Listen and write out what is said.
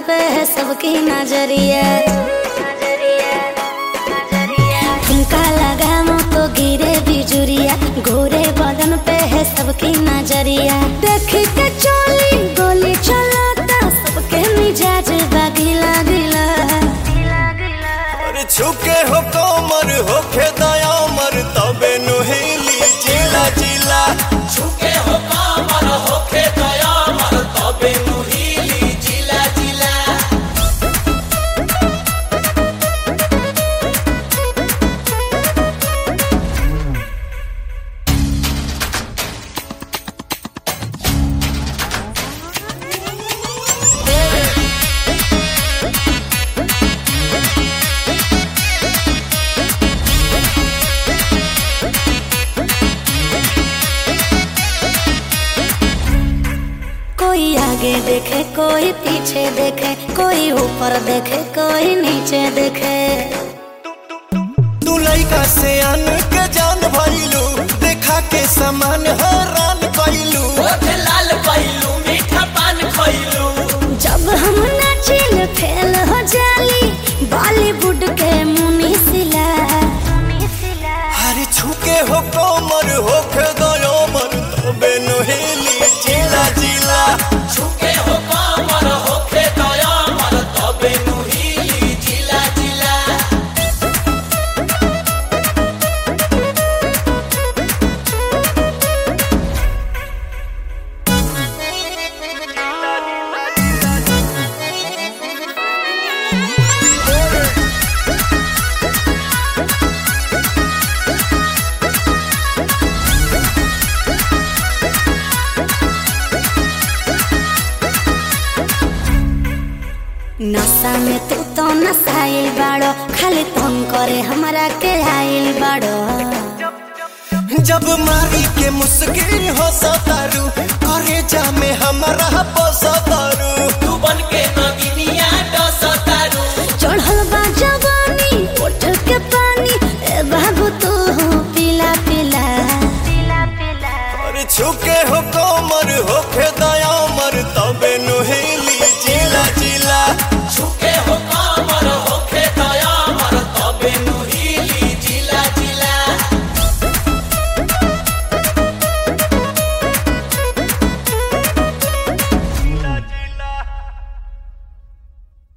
पे है सबकी नजरिया ठुमका लगा मुँह तो गिरे बिजुरिया घोरे बदन पे है सबकी नजरिया देख के चोली गोली चलाता सबके मिजाज बागिला गिला अरे छुके हो कोमर होखे दयामर तबे नुहेली जिला जिला छुके हो कामर होखे दयामर तबे नुहीली जिला जिला कोई आगे देखे कोई पीछे देखे कोई ऊपर देखे कोई नीचे देखे तू लइका से अन के जान भइलू देखा के समान हैरान कइलू ओठ लाल पइलू मीठा पान खइलू जब हम नाचिल फेल हो जाली बॉलीवुड के मुनी सिला अरे छुके हो कोमर होखे दयामर तबे नुहेली जिला जिला छुके हो कामर होखे दयामर तबे नुहीली जिला जिला नशा में तू तो नसाइल बाड़ो खाली तुम करे हमरा के आइल बाड़ो जब मारी के मुस्किन हो सतारू करे जा में हमारा बसतारू तू बन के नगिनिया डसतारू चढ़ल बा जवानी उठ के पानी ए बाबू तू पिला पिला अरे छुके हो कोमर होखे दयामर तबे नुहेली जिला जिला छुके हो